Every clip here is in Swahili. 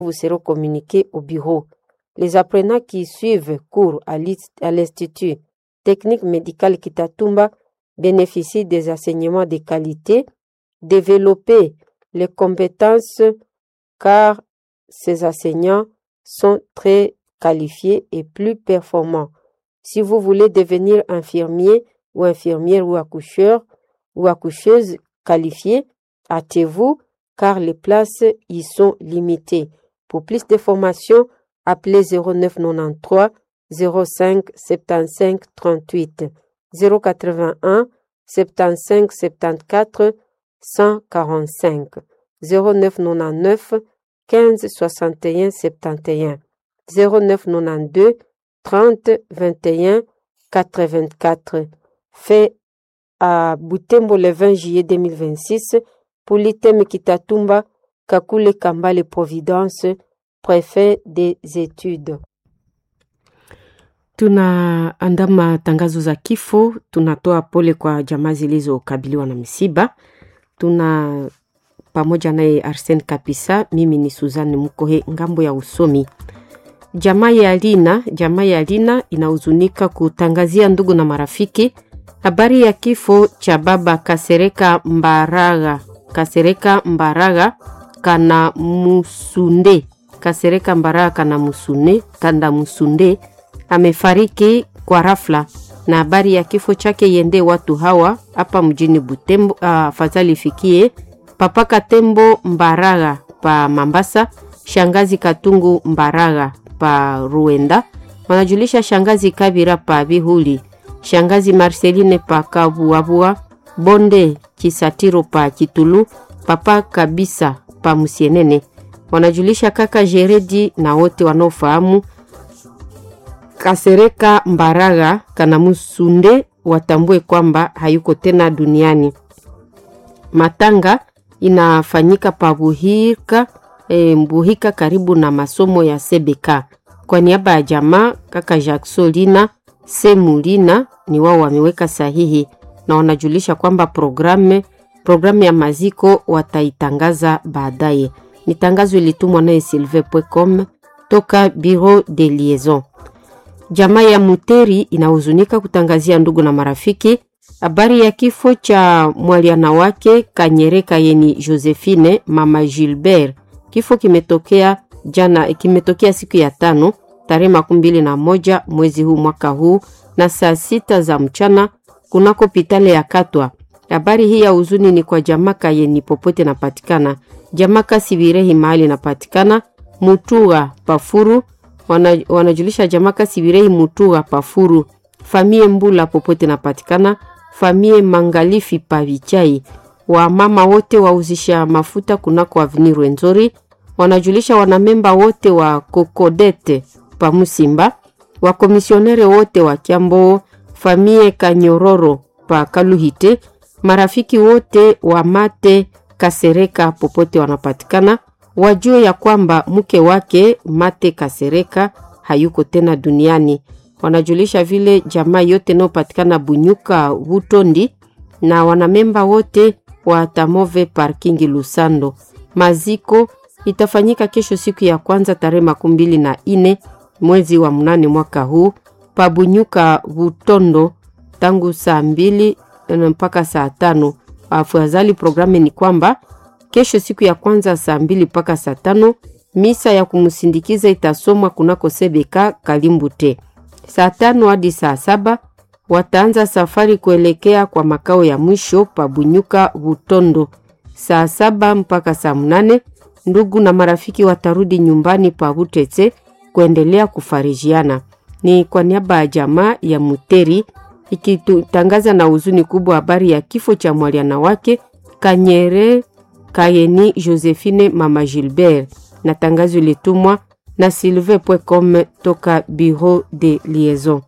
vous seront communiqués au bureau. Les apprenants qui suivent cours à l'Institut technique médical Kitatumba bénéficient des enseignements de qualité, développer les compétences car ces enseignants sont très qualifiés et plus performants. Si vous voulez devenir infirmier ou infirmière ou accoucheur ou accoucheuse qualifiée, hâtez-vous car les places y sont limitées. Pour plus de formations, appelez 0993 05 75 38 081 75 74 145 0999 15 61 71 0992 30 21 84 fait à Butembo le 20 juillet 2026 pour l'item Kitatumba Kakule Kambale Providence préfet des études. Tunaandama tangazo za kifo, tunatoa pole kwa jamaa zilizokabiliwa na misiba. Tuna pamoja naye Arsen Kapisa, mimi ni Suzanne Mukohe ngambo ya usomi. Jamaa ya Lina, jamaa ya Lina inahuzunika kutangazia ndugu na marafiki habari ya kifo cha baba Kasereka Mbaraga, Kasereka Mbaraga kana Musunde, Kasereka Mbaraga kana Musune, kanda Musunde amefariki kwa rafla, na habari ya kifo chake yende watu hawa hapa mjini Butembo. Afadhali ifikie papa Katembo Mbaraga pa Mambasa, shangazi Katungu Mbaraga pa Ruenda, wanajulisha shangazi Kabira pa Bihuli, shangazi Marceline pa Kabuabua, bonde Kisatiro pa Kitulu, papa Kabisa pa Musienene, wanajulisha kaka Jeredi na wote wanaofahamu Kasereka Mbaraga kana Musunde watambue kwamba hayuko tena duniani. Matanga inafanyika pa Buhika, e, Mbuhika karibu na masomo ya Sebeka. Kwa niaba ya jamaa kaka Jacksolina Semulina ni wao wameweka sahihi na wanajulisha kwamba programu programu ya maziko wataitangaza baadaye. Ni tangazo ilitumwa naye silve.com toka Bureau de Liaison. Jamaa ya Muteri inahuzunika kutangazia ndugu na marafiki habari ya kifo cha mwaliana wake Kanyereka yeni Josephine mama Gilbert. Kifo kimetokea jana, kimetokea siku ya tano tarehe makumi mbili na moja mwezi huu mwaka huu na saa sita za mchana kunako pitale ya Katwa. Habari hii ya huzuni ni kwa jamaka yeni popote napatikana, jamaka Sibirehi mahali napatikana, Mutua Pafuru wana, wanajulisha jamaka Sibirehi Mutua Pafuru, famie Mbula popote napatikana, famie Mangalifi Pavichai, wamama wote wauzisha mafuta kunako avni Rwenzori, wanajulisha wanamemba wote wa Kokodete Pamusimba, wakomisionere wote wa Kiambo, famie Kanyororo pa Kaluhite, marafiki wote wa Mate Kasereka popote wanapatikana wajue ya kwamba mke wake Mate Kasereka hayuko tena duniani. Wanajulisha vile jamaa yote inayopatikana Bunyuka Butondi na wanamemba wote wa Tamove Parking Lusando. Maziko itafanyika kesho siku ya kwanza tarehe makumi mbili na ine mwezi wa mnane mwaka huu pa Bunyuka Butondo tangu saa mbili mpaka saa tano. Afadhali programu ni kwamba kesho siku ya kwanza saa mbili mpaka saa tano misa ya kumsindikiza itasomwa kunako Sebeka Kalimbute. Saa tano hadi saa saba wataanza safari kuelekea kwa makao ya mwisho pa Bunyuka Butondo. Saa saba mpaka saa mnane ndugu na marafiki watarudi nyumbani pa Butetse kuendelea kufarijiana. Ni kwa niaba ya jamaa ya Muteri ikitangaza na huzuni kubwa habari ya kifo cha mwaliana wake Kanyere Kayeni Josephine mama Gilbert, na tangazo ilitumwa na silve.com toka Bureau de Liaison.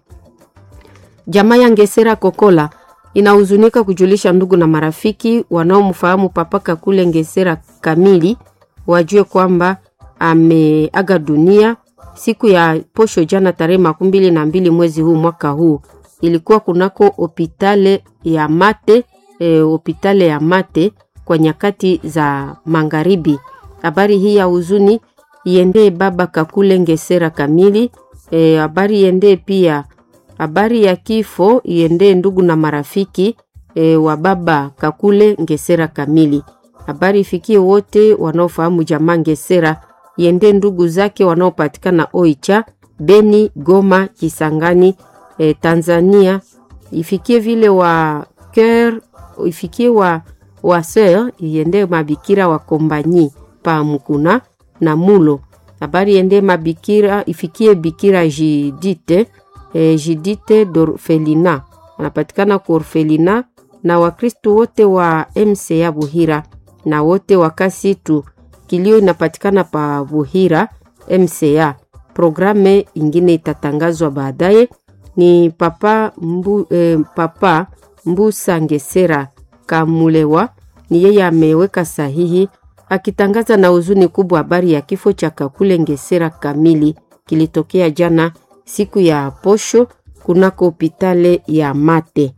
Jamaa ya Ngesera Kokola inahuzunika kujulisha ndugu na marafiki wanaomfahamu papa Kakule Ngesera kamili wajue kwamba ameaga dunia siku ya posho jana tarehe makumi mbili na mbili mwezi huu mwaka huu. Ilikuwa kunako hopitale ya Mate e, hopitale ya Mate kwa nyakati za magharibi. Habari hii ya huzuni iendee baba Kakule Ngesera kamili. Habari e, iendee pia habari ya kifo iendee ndugu na marafiki e, wa baba Kakule Ngesera kamili. Habari ifikie wote wanaofahamu jamaa Ngesera, iendee ndugu zake wanaopatikana Oicha, Beni, Goma, Kisangani e, Tanzania. Ifikie vile wa Ker, ifikie wa wa sœur, iendee mabikira wa Kombanyi pa Mukuna na Mulo. Habari iendee mabikira, ifikie bikira Jidite e, Jidite d'Orfelina anapatikana kwa Orfelina na Wakristu wote wa MCA Buhira na wote wa Kasitu. Kilio inapatikana pa Buhira MCA. Programe ingine itatangazwa baadaye. Ni papa, mbu, eh, papa Mbusa Ngesera Kamulewa ni yeye ameweka sahihi akitangaza na huzuni kubwa habari ya kifo cha Kakule Ngesera kamili kilitokea jana siku ya posho kunako hopitale ya Mate.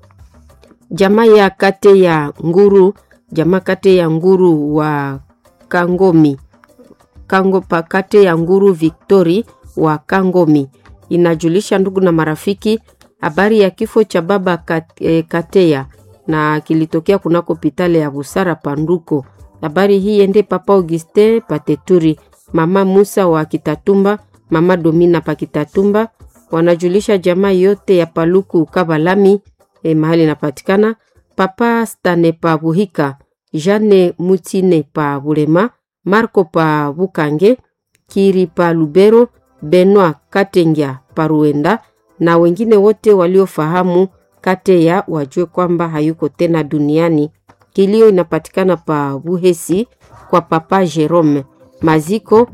Jamaa ya kate ya Nguru, jamaa kate ya Nguru wa Kangomi Kango pakate ya Nguru Victory wa Kangomi inajulisha ndugu na marafiki habari ya kifo cha baba kat, e, Kateya na kilitokea kunako hopitale ya Busara Panduko. Habari hii ende papa Auguste Pateturi, mama Musa wa Kitatumba, mama Domina pa Kitatumba, wanajulisha jamaa yote ya Paluku Kabalami e, mahali inapatikana papa Stane pa Buhika, Jane Mutine pa Bulema, Marco pa Bukange, Kiri pa Lubero, Benoit Katengya pa Ruenda na wengine wote waliofahamu Kateya wajue kwamba hayuko tena duniani. Kilio inapatikana pa Buhesi kwa papa Jerome. Maziko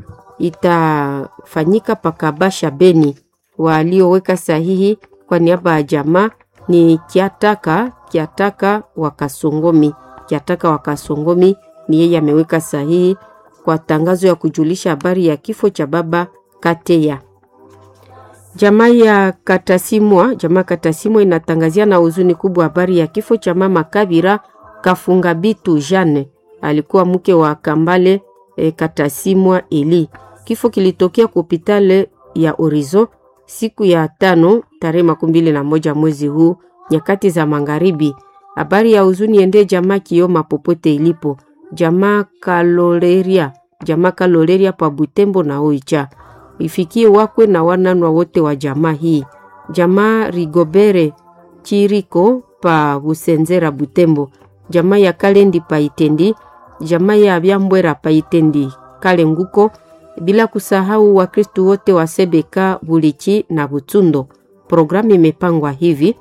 itafanyika pa Kabasha Beni. Walioweka sahihi kwa niaba ya jamaa ni Kiataka Kiataka wa Kasongomi. Kiataka wa Kasongomi ni yeye ameweka sahihi kwa tangazo ya kujulisha habari ya kifo cha baba Kateya. Jamaa ya Katasimwa, jamaa Katasimwa inatangazia na huzuni kubwa habari ya kifo cha mama Kabira Kafunga Bitu Jane, alikuwa mke wa Kambale e, Katasimwa Eli. Kifo kilitokea kwa hospitali ya Orizo siku ya tano tarehe makumi mbili na moja mwezi huu nyakati za magharibi. Habari ya huzuni ende jamaa Kioma popote ilipo, jamaa Kaloleria, jamaa Kaloleria pa Butembo na Oicha ifikie wakwe na wananwa wote wa jamaa hii. Jamaa Rigobere Chiriko pa Busenzera Butembo, jamaa ya Kalendi pa Itendi, jamaa ya Byambwera pa Itendi Kale Nguko, bila kusahau Wakristu wote wa Sebeka Bulichi na Butsundo. Programu imepangwa hivi: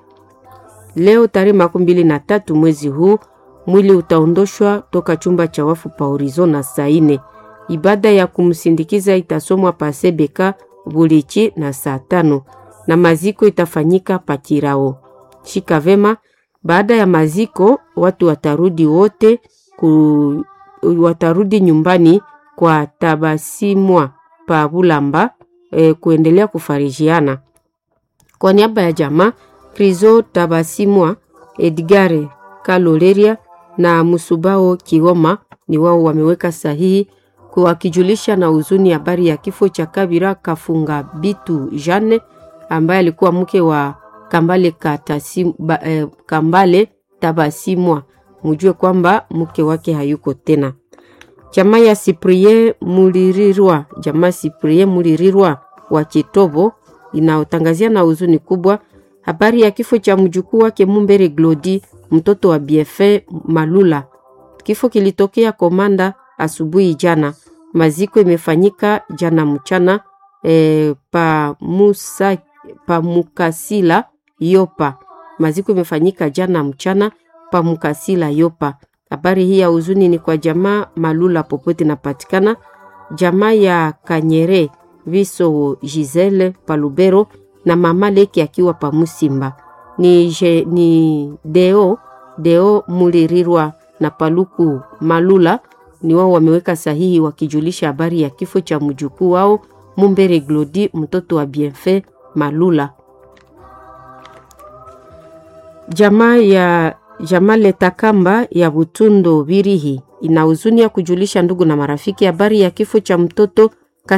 leo tarehe makumi mbili na tatu mwezi huu mwili utaondoshwa toka chumba cha wafu pa Horizona saa ine ibada ya kumsindikiza itasomwa pa Sebeka Bulichi na saa tano na maziko itafanyika pa Kirao. Shika vema. Baada ya maziko watu watarudi wote ku, watarudi nyumbani kwa Tabasimwa pa Bulamba e, kuendelea kufarijiana. Kwa niaba ya jamaa Krizo Tabasimwa, Edgare Kaloleria na Musubao Kioma ni wao wameweka sahihi wakijulisha na huzuni habari ya kifo cha Kabira Kafunga Bitu Jane ambaye alikuwa mke wa Kambale, Katasi, ba, eh, Kambale Tabasimwa. Mujue kwamba mke wake hayuko tena. Jamaa ya Siprie Mulirirwa, jamaa Siprie Mulirirwa wa Chitobo inaotangazia na huzuni kubwa habari ya kifo cha mjukuu wake Mumbere Glodi, mtoto wa Biefe Malula. Kifo kilitokea Komanda asubuhi jana. Maziko imefanyika jana mchana e, pa, musa, pa Mukasila Yopa. Maziko imefanyika jana mchana pa Mukasila Yopa. Habari hii ya huzuni ni kwa jamaa Malula popote napatikana, jamaa ya Kanyere Viso Gisele Palubero na mama Leki akiwa pa Musimba ni, je, ni Deo Deo Mulirirwa na Paluku Malula ni wao wameweka sahihi wakijulisha habari ya kifo cha mjukuu wao Mumbere Glodi mtoto wa Bienfait Malula. Jamaa ya Jamaa Letakamba ya Butundo Birihi ina huzuni ya kujulisha ndugu na marafiki habari ya kifo cha mtoto